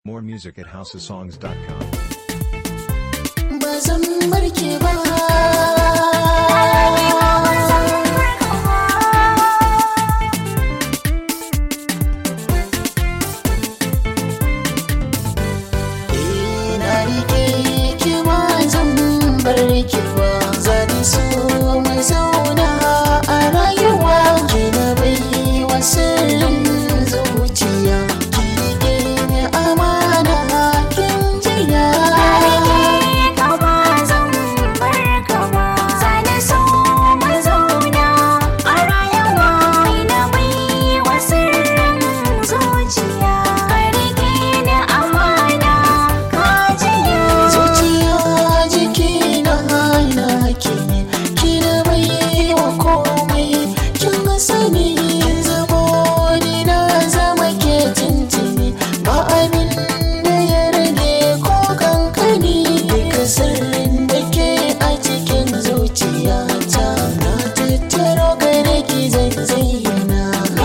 More music at houseofsongs.com. ba zan barke ba ina rike ki ba zan barke ba zan so mu zauna a rayuwa ki na bai wa sirrin zuciya ki rike ni amana kin jiya zuciya jiki na hana ki ki na bai wa komai kin ga sani zamo ni na zama ke tintini ba abin da ya rage ko kankani duka sirrin da ke a cikin zuciya ta na tattaro gare ki zan zayyana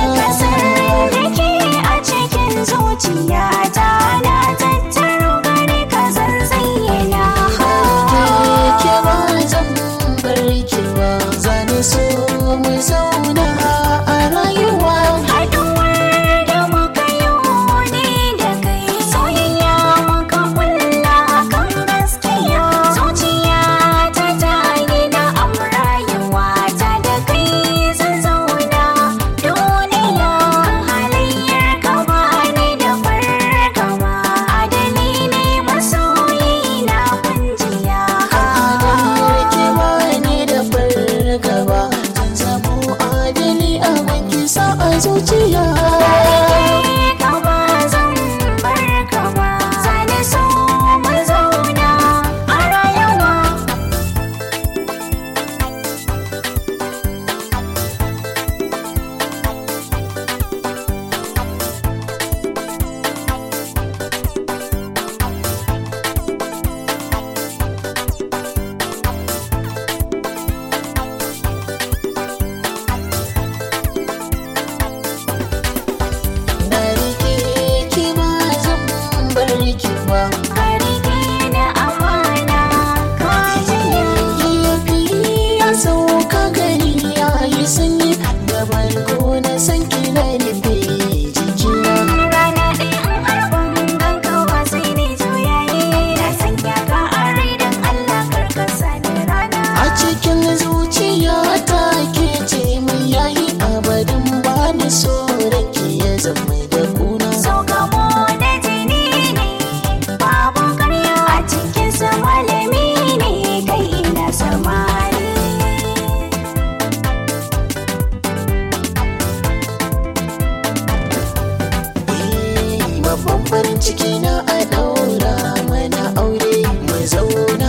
Zuciyata na tattaro gare ka zan zayyana ke ba zan bar ki ba zani so mu zauna a rayuwa Haɗuwar da muka yi ne da kai soyayya muka kulla kan gaskiya zuciya ta ta gina amrayuwa ta da kai zan zauna duniya halayyar ka ba ni da fargaba adali ne masoyi na kunjiya Halayyar ki ba ni da fargaba zan zamo adali a wanki sa a zuciya ka ba zan bar ka ba zane so mu zauna a rayuwa na rike ki ba zan bar ki ba Karike na amana ka jiya Yafi ya sauka gari ya yi sanyi da barko na san ki na rufe jikina rana ɗaya in har ban ganka ba sai ni juyayi na sanya ka a rai don Allah karkasa ni rana A cikin zuciya ta ke ce mai yayi abadin ba ni so da ke ya zama da kuna. so gamo da jini ne babu karya a cikin sa malami ne kai na samari Eh, Babban farin ciki na a daura mana aure mu zauna